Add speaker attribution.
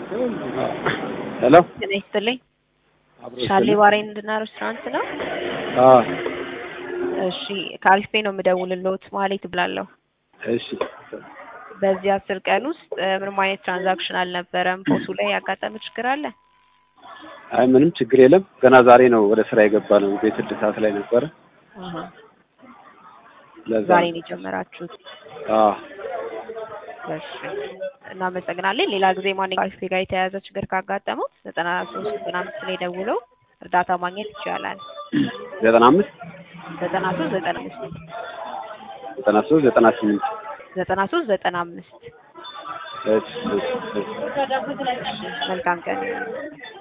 Speaker 1: ሄሎ
Speaker 2: ጤና ይስጥልኝ።
Speaker 1: አብሮ
Speaker 2: ሻሌ
Speaker 1: ይስጥልኝ።
Speaker 2: ባሬንድና ሬስቶራንት ነው?
Speaker 1: አዎ
Speaker 2: እሺ ከአሪፍ ፔ ነው የምደውልልዎት። ማሌት እብላለሁ።
Speaker 1: እሺ
Speaker 2: በዚህ አስር ቀን ውስጥ እ፣ ምንም አይነት ትራንዛክሽን አልነበረም። ፖሱ ላይ ያጋጠመ ችግር አለ?
Speaker 1: አይ ምንም ችግር የለም። ገና ዛሬ ነው ወደ ስራ የገባ ነው። ቤት እድሳት ላይ ነበረ።
Speaker 2: አሃ።
Speaker 1: ለዛ
Speaker 2: ዛሬ ነው የጀመራችሁት?
Speaker 1: አዎ
Speaker 2: እሺ እናመሰግናለን። ሌላ ጊዜ ማን ከአሪፍ ፔ ጋር የተያያዘ ችግር ካጋጠመው ዘጠና ሶስት ዘጠና አምስት ላይ ደውለው እርዳታ ማግኘት ይቻላል።
Speaker 1: ዘጠና አምስት
Speaker 2: ዘጠና ሶስት ዘጠና አምስት
Speaker 1: ዘጠና ሶስት ዘጠና ስምንት
Speaker 2: ዘጠና ሶስት ዘጠና አምስት
Speaker 1: እሺ እሺ እሺ
Speaker 2: መልካም ቀን